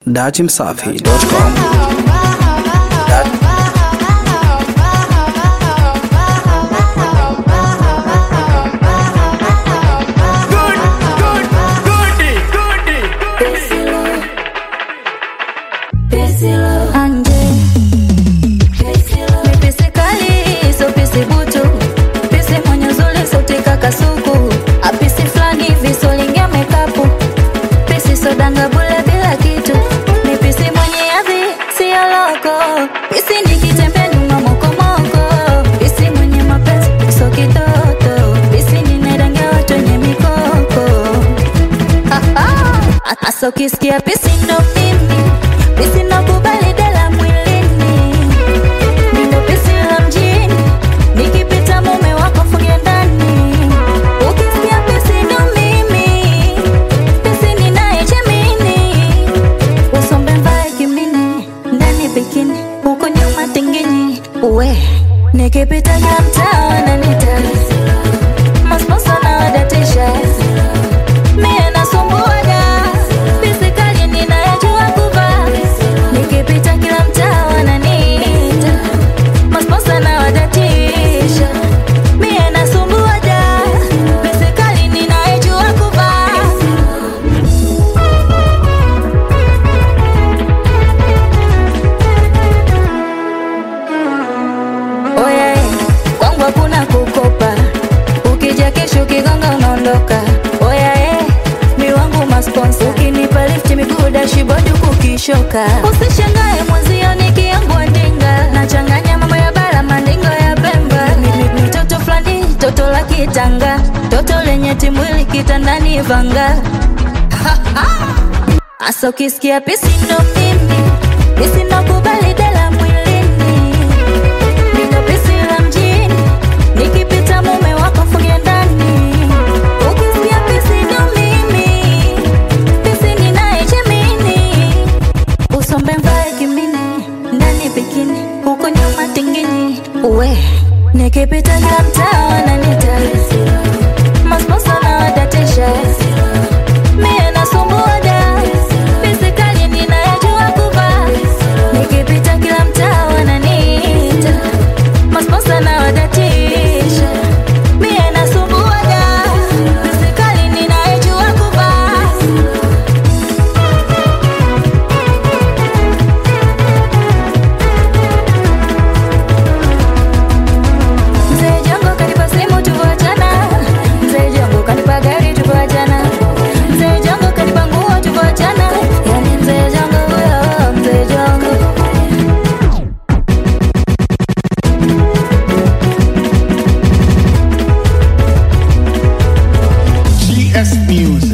Datimsafi.com Anje Mipisi kali so pisi butu Pisi mwenye uzuri sauti kakasuku Apisi flani hivi so lingia mekapu Pisi so danga bule bila kitu Mipisi mwenye hadhi siyo loko Pisi nikitembe nyuma mokomoko Pisi mwenye mapenzi so kitoto Pisi ninadangia watu wenye mikoko Asa ukisikia pisi ndo mimi Pisi nakubali dela mwilini Mindo pisi la mjini Nikipita mume wako funge ndani Ukisikia pisi ndo mimi Pisi ninayechemini Usombe mbaye kimini Ndani bikini Huko nyuma tingini Uwe Nikipita ya mtaa wananita Masposa na wadatisha Mie nasumbuaga Pisi kali ninayejua kuvaa Nikipita kila mtaa wananiita Masposa na wadatisha Mie nasumbuaga Pisi kali ninayejua kuvaa Oye, kwangu hakuna kukopa Ukija kesho kigonga unaondoka Oya eh, mi wangu masponsa Ukinipa lift miguu dashibodi kukishoka Usishangae mwenzio nikiangua ndinga Nachanganya mambo ya bara mandingo ya Pemba Mi- mi- mi Toto fulani, toto la kitanga Toto lenye timwili kitandani vanga Asa ukisikia pisi ndo mimi Pisi nakubali dela mwilini Mindo pisi la mjini Nikipita mume wako funge ndani Ukisikia pisi ndo mimi Pisi ninayechemini Usombe mvae kimini Ndani bikini Huko nyuma tingini Uwe Nikipita kila mtaa wananita Masposa na wadatisha Mie nasumbuaga Pisi kali ninayejua kuvaa Nikipita kila mtaa wananiita Masposa na wadatisha Mie nasumbuaga Pisi kali ninayejua kuvaa Mzee Jongo kanipa simu tuvoachana Mzee Jongo kanipa gari tuvoachana Mzee Jongo kanipa nguo tuvoachana Yani Mzee Jongo huyo Mzee Jongo GS Music.